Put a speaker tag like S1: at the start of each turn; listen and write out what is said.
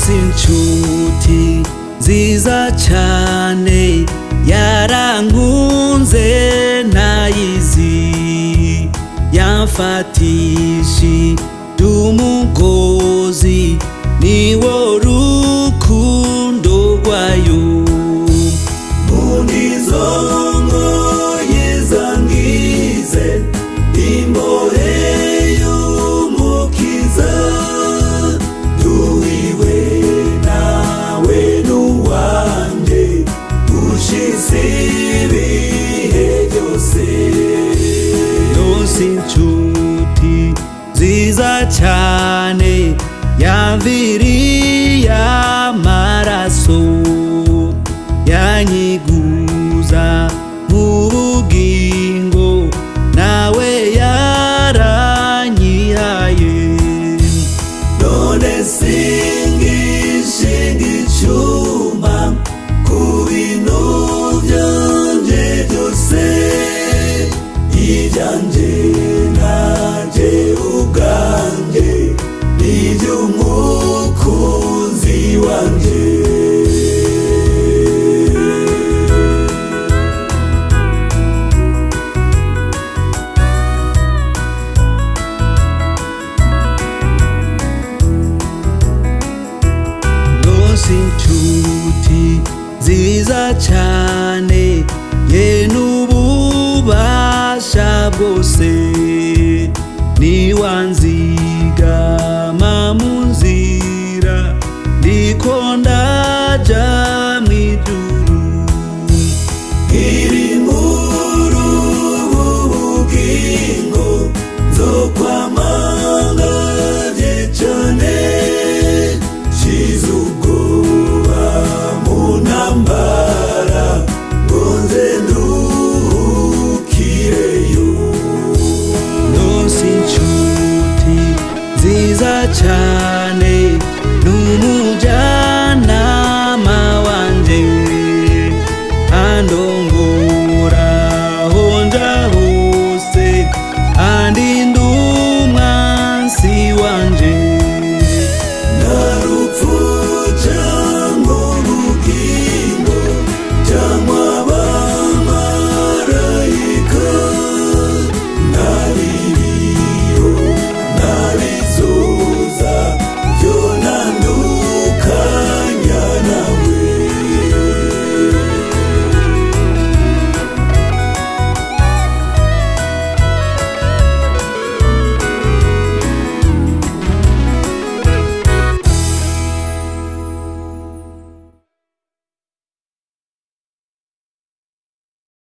S1: si inshuti nziza cyane yarankunze ntayizi yamfatishije umugozi niwo rukundo rwayo mundizo ngoye zangize imbohe y'umukiza duhiwe nawe n'uwanjye ushize ibihe byose yose inshuti nziza cyane yamviriye amaraso yanyiguza mu bugingo nawe yaranyihaye none singishinga icyuma ku bintu byanjye byose ibyanjye nanjye ubwanjye n'iby'umukunzi wanjye rwose inshuti nziza cyane ye n'ububasha bwose niwanze